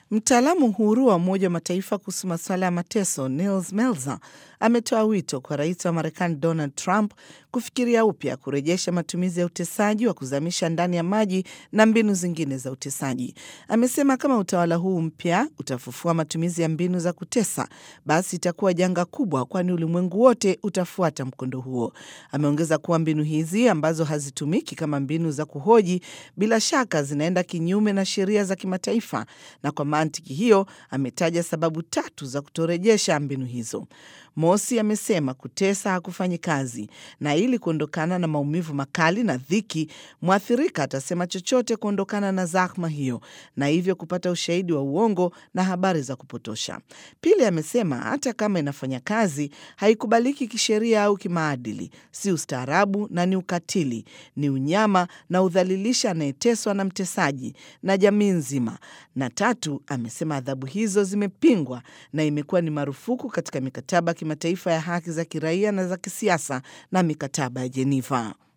Mtaalamu huru wa Umoja wa Mataifa kuhusu masuala ya mateso Nils Melzer ametoa wito kwa rais wa Marekani Donald Trump kufikiria upya kurejesha matumizi ya utesaji wa kuzamisha ndani ya maji na mbinu zingine za utesaji. Amesema kama utawala huu mpya utafufua matumizi ya mbinu za kutesa, basi itakuwa janga kubwa, kwani ulimwengu wote utafuata mkondo huo. Ameongeza kuwa mbinu hizi ambazo hazitumiki kama mbinu za kuhoji, bila shaka zinaenda kinyume na sheria za kimataifa, na kwa mantiki hiyo ametaja sababu tatu za kutorejesha mbinu hizo. Mosi, amesema kutesa hakufanyi kazi, na ili kuondokana na maumivu makali na dhiki, mwathirika atasema chochote kuondokana na zahma hiyo, na hivyo kupata ushahidi wa uongo na habari za kupotosha. Pili, amesema hata kama inafanya kazi, haikubaliki kisheria au kimaadili, si ustaarabu na ni ukatili, ni unyama na udhalilisha anayeteswa na mtesaji na jamii nzima. Na tatu, amesema adhabu hizo zimepingwa na imekuwa ni marufuku katika mikataba ya kimataifa ya haki za kiraia na za kisiasa na mikataba ya Jeniva.